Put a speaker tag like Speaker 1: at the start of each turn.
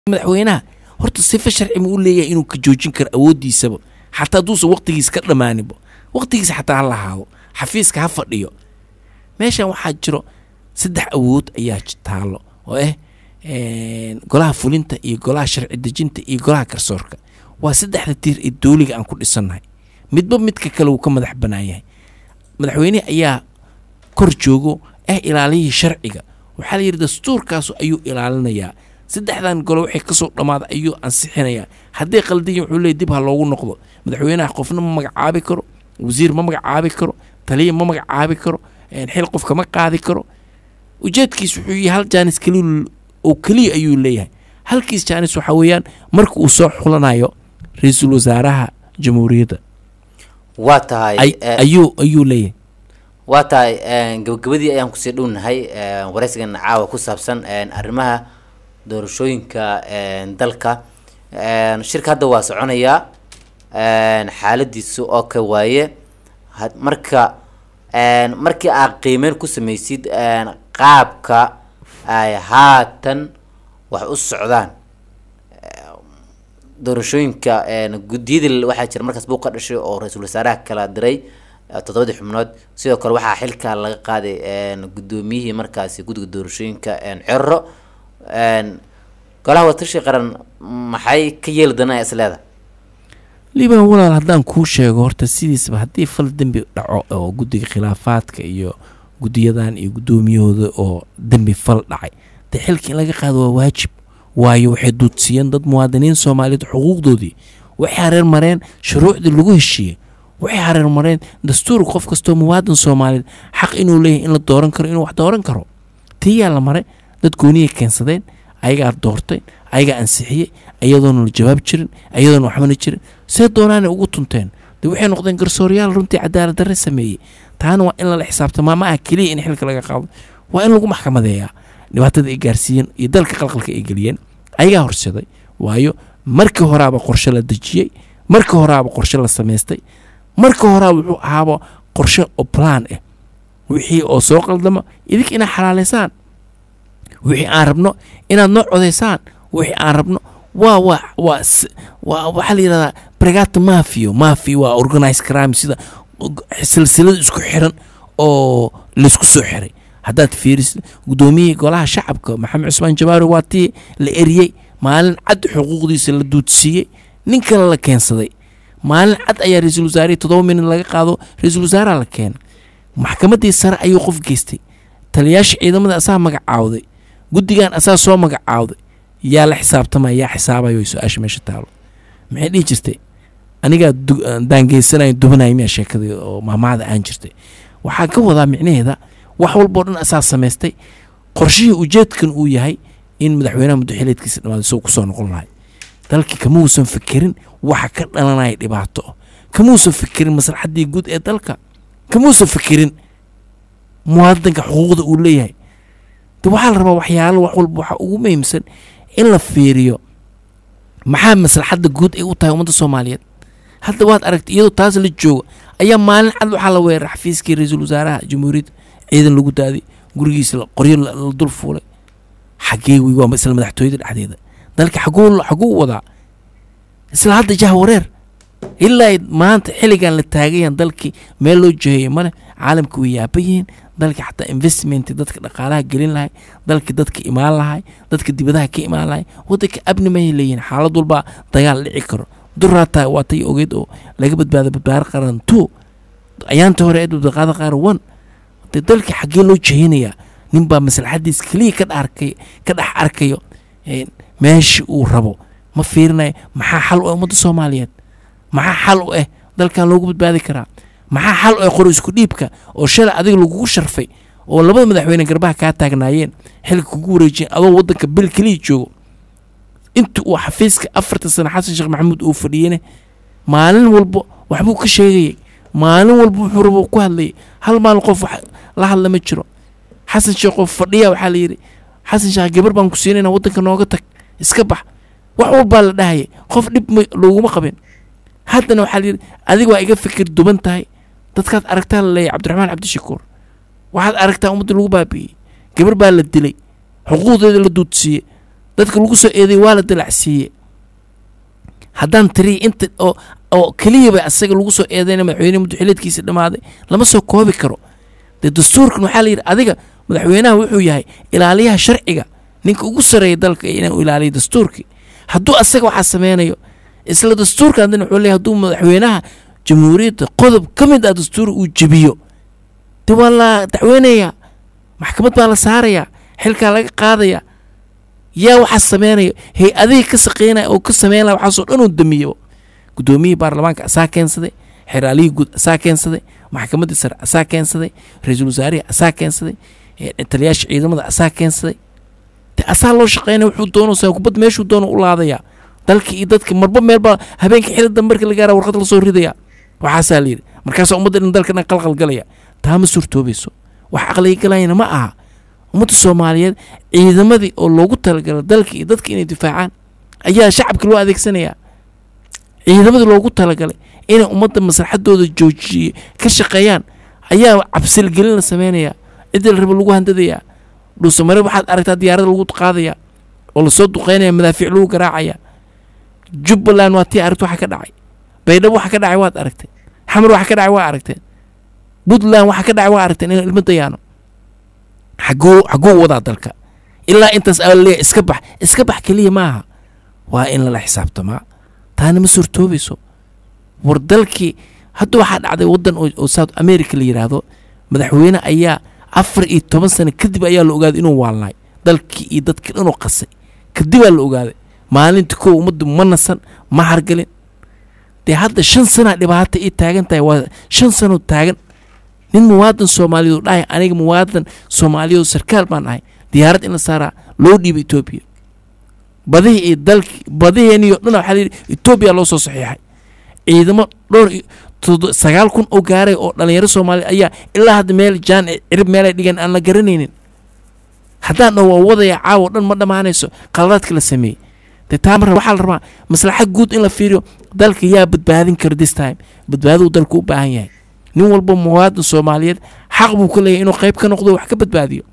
Speaker 1: madaxweynaha horta sifa sharci ma u leeyahay inuu ka joojin karo awooddiisaba xataa hadduusan waqtigiisa ka dhammaaninba waqtigiisa xataa ha lahaado xafiiska ha fadhiyo meeshan waxaa jiro saddex awood ayaa taallo oo ah golaha fulinta iyo golaha sharci dejinta iyo golaha garsoorka waa saddexda tiir ee dooliga aan ku dhisannahay midba midka kale wuu ka madax bannaan yahay madaxweynehi ayaa kor joogo ah ilaaliyihii sharciga waxaa la yidhi dastuurkaasu ayuu ilaalinayaa saddexdan gole waxay kasoo dhammaada ayuu ansixinayaa hadday qaldiyin wuxuu leey dib ha loogu noqdo madaxweynaha qofna ma magacaabi karo wasiir ma magacaabi karo taliya ma magacaabi karo xil qofka ma qaadi karo ujeedkiis wuxuu yahay hal jaanis keliya oo keliya ayuu leeyahay halkiis jaanis waxaa weeyaan marka uu soo xulanayo ra-iisul wasaaraha jamhuuriyadda
Speaker 2: waa tahay
Speaker 1: ayuu ayuu leeyahay
Speaker 2: waa tahay gabagabadii ayaan kusii dhownahay waraysigan caawa ku saabsan arrimaha doorashooyinka dalka shirka hadda waa soconayaa xaaladiisu oo ka waaye marka markii aad qiimeyn ku sameysid qaabka ay haatan wax u socdaan doorashooyinka guddiyadii waxaa jira markaas buu ka dhashay oo ra-iisul wasaaraha kala diray toddobadii xubnood sidoo kale waxaa xilka laga qaaday guddoomiyihii markaasi guddiga doorashooyinka cerro golaha watashi qaran maxay ka yeeli doonaa isleeda
Speaker 1: liibaan walaal haddaan kuu sheego horta sidiisaba haddii fal dembi dhaco oo guddiga khilaafaadka iyo guddiyadan iyo guddoomiyahooda oo dembi fal dhacay dee xilka in laga qaado waa waajib waayo waxay duudsiiyeen dad muwaadiniin soomaaliyeed xuquuqdoodii waxay hareer mareen shuruucdii lagu heshiiyey waxay hareer mareen dastuur qof kastoo muwaadin soomaaliyeed xaq inuu leeyahay in la dooran karo inuu wax dooran karo tiyaa la maray dad gooniyay keensadeen ayagaa doortay ayagaa ansixiyey ayadoona la jawaab jirin ayadoona waxbana jirin see doonaanay ugu tunteen dee waxay noqdeen garsooryaal runtii cadaalad darre sameeyey taana waa in lala xisaabtamaa ma ah keliya in xilka laga qaado waa in lagu maxkamadeeyaa dhibaatada ay gaarsiiyeen iyo dalka qalqalka ay geliyeen ayagaa horseday waayo markii horaaba qorshe la dejiyey markii horaaba qorshe la samaystay marka horaa wuxuu ahaaba qorshe oo plan ah wixii oo soo qaldama idinka inaad xalaaleysaan wixii aan rabno inaad noo codaysaan wixii aan rabno waa waa waa waa waxaa la yidhahdaa brigata mafio mafia waa organize crime sida silsilada isku xiran oo laysku soo xiray haddaad fiirisid guddoomiyihii golaha shacabka maxamed cusmaan jabaari waa tii la eriyey maalin cad xuquuqdiisa la duudsiiyey nin kale la keensaday maalin cad ayaa ra-iisul wasaarihii toddoba minid laga qaado ra-iisul wasaaraha la keenay maxkamaddii sare ayuu qof geystay taliyaasha ciidamada asaa magacaawday guddigan asaa soo magacaawday yaa la xisaabtamaya yaa xisaabayo su-aasha meesha taalo maxay dhihi jirtay anigaa daangeysanayo dubanaya miyaa sheekadii oo maamaada aan jirtay waxaa ka wadaa micnaheeda wax walbao dhan asaa samaystay qorshihii ujeedkan uu yahay in madaxweynaha muddaxileedkiisa dhamaado isagoo kusoo noqon lahay dalkii kama uusan fikirin waxa ka dhalanaya dhibaato kama uusan fikirin maslaxaddii guud ee dalka kama uusan fikirin muwaadinka xuquuqda uu leeyahay de waxaa la rabaa waxyaalo wax walba waxaa ugu muhiimsan in la fiiriyo maxaa maslaxadda guud ay u tahay ummadda soomaaliyeed hadda waad aragtay iyadoo taas la joogo ayaa maalin cad waxaa la weeraray xafiiskii ra-iisul wasaaraha jamhuuriyadda ciidan lagu daaday gurigiisa qoryo la dul fuulay xagee wey waa isla madaxtooyada dhexdeeda dalka xaguu xaguu wadaa isla hadda jah wareer ilaa maanta xilligan la taagayan dalkii meel loo jeheeyey male caalamka way yaaba yihiin dalkii xataa investment dadka dhaqaalaha gelin lahay dalkii dadka imaan lahay dadka dibadaha ka imaan lahay wadanka abni mahay leeyihin xaalad walbaa dagaal dhici karo duraataa waa tay ogeyd oo laga badbaado badbaado qaran two ayaanta hore ee badbaado qaran one de dalkii xaggee loo jehinayaa ninbaa maslaxadiis keliya ka dhaarkay ka dhex arkayo meesha uu rabo ma fiirinayo maxaa xal u ah ummadda soomaaliyeed maxaa xal u ah dalkan loogu badbaadi karaa maxaa xal u ah qori isku dhiibka oo shalay adiga lagugu sharfay oo labada madaxweyne garbaha kaa taagnaayeen xilka kugu wareejiyeen adoo waddanka bil keliya joogo inta uu xafiiska afartan sano xasan sheekh maxamuud uu fadhiyene maalin walba waxbuu ka sheegayay maalin walba wuxuu rabo ku hadlayay hal maalin qof wax la hadla ma jiro xasan sheekh oo fadhiya waxaa la yidhi xasan sheekh gabar baan ku siinayna waddanka nooga tag iska bax wax walbaa la dhahayay qof dhib looguma qabin haddana waxaa la yidhi adiga waa iga fikir duban tahay dadkaad aragtaa la leeyahy cabdiraxmaan cabdishakuur waxaad aragtaa ummadda lagu baabi'iyey gabar baa la dilay xuquuqdeeda la duudsiiyey dadka lagu soo eeday waa la dalacsiiye haddaan tiri inta oo oo keliyaba asaga lagu soo eedayna madaxweyne muddoxileedkiisa dhammaaday lama soo koobi karo dee dastuurkan waxaa la yidhi adiga madaxweynaha wuxuu yahay ilaaliyaha sharciga ninka ugu sareeya dalka inuu ilaaliyo dastuurkii hadduu asaga waxaa sameynayo isla dastuurka haddana wuxuu leeyahay hadduu madaxweynaha jamhuuriyadda qodob ka mid ah dastuuri uu jebiyo dee waa la dacweynayaa maxkamad baa la saarayaa xilkaa laga qaadayaa yaa waxaa sameynaya hay-adihii ka saqeynaya oo ka sameyn laha waxaasoo dhan uu damiyo guddoomiyihii baarlamaanka asaa keensaday xeraalihii guud asaa keensaday maxkamaddii sare asaa keensaday ra-iisul wasaarihii asaa keensaday taliyaasha ciidamada asaa keensaday de asaa loo shaqeynaya wuxuu doonaysaa kubad meeshuu doono u laadayaa dalkii iyo dadki marba meelbaa habeenkii xili dambe markii la gaara warqad lasoo ridaya waxaasaa la yidhi markaasaa ummadda dhan dalka dhan qalqalgalaya taa ma suurtoobayso wax aqliga galayana ma aha ummadda soomaaliyeed ciidamadii oo loogu talagalay dalka iyo dadka inay difaacaan ayaa shacabka loo adeegsanayaa ciidamadii loogu talagalay inay ummadda maslaxadooda joojiye ka shaqeeyaan ayaa cabsilgelin la sameynayaa ciddii la raba lagu handadayaa dhuusamare waxaad aragtaa diyaarada lagu qaadayaa oo lasoo duqeynaya madaafiic lagu garaacaya jubbaland waa tii aragta waxa ka dhacay baydhabo waxa ka dhacay waad aragtay xamar waxa ka dhacay waa aragteen puntland waxa ka dhacay waa aragteen in ilmo dayaano xaguu xaguu wadaa dalka ilaa intaas aa leeyahay iska bax iska bax keliya maaha waa in lala xisaabtamaa taana ma suurtoobayso war dalkii hadda waxaa dhacday waddan oo south america la yidhaahdo madaxweyne ayaa afar iyo toban sano kadib ayaa la ogaaday inuu waalnaay dalkii iyo dadkii dhanuu qasay kadibaa la ogaaday maalinta kow ummaddu ma nasan ma hargalin dee hadda shan sanaa dhibaata ii taagan tahay waa shan sanoo taagan nin muwaadan soomaaliyeed oo dhahay aniga muwaadan soomaaliyeed sarkaal baan ahay diyaarad in la saaraa loo dhiiba etoobiya badihii iyo dalkii badiheeniyo dhan waxaa layidhi etoobiya loo soo saxiixay ciidamo dhowr sagaal kun oo gaaray oo dhalinyaro soomaaliya ayaa ilaa hadda meel jaan cirib meelay dhigeen aan la garanaynin haddaan dhan waa wadaya caawo dhan ma dhammaanayso qaladaadka la sameeyey dee taa marra waxaa la rabaa maslaxa guud in la fiiriyo dalka yaa badbaadin kara this time badbaaduu dalku u baahan yahay nin walba muwaadin soomaaliyeed xaq buu ka leeyahay inuu qayb ka noqdo wax ka badbaadiyo